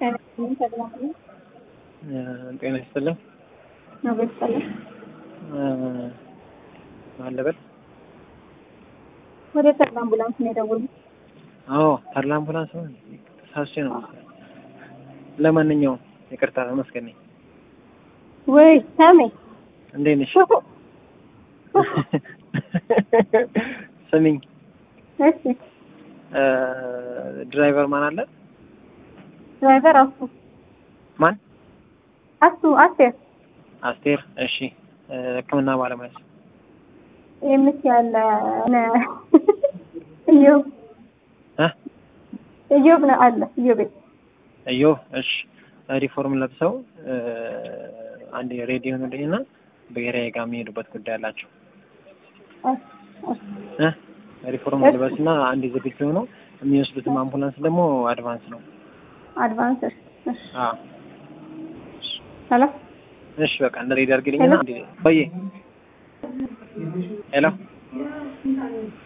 ጤና ይስጥልኝ። አለበት ወደ ተድላ አምቡላንስ ነው የደወሉት። አዎ ተድላ አምቡላንስ ነው። ተሳስቼ ነው መሰለኝ። ለማንኛውም ይቅርታ ተመስገን ነኝ። ወይ ሳሜ እንዴት ነሽ? ስሚኝ እሺ፣ ድራይቨር ማን አለ? ድራይቨር አሱ ማን? አሱ አስቴር አስቴር። እሺ፣ ሕክምና ባለሙያስ? የምት ያለ እዮብ እ እዮብ ነው አለ እዮብ እዮ እሺ፣ ሪፎርም ለብሰው አንድ ሬዲ ሆኑልኝ እና ብሔራዊ ጋር የሚሄዱበት ጉዳይ አላቸው። እ ሪፎርም ልበስ እና አንድ ዝግጁ ሆነው የሚወስዱትም አምቡላንስ ደግሞ አድቫንስ ነው። አድቫንስ እሺ፣ አዎ ሰላም እሺ፣ በቃ እንደ ሬዲ አድርግልኝና ቆይ ሄሎ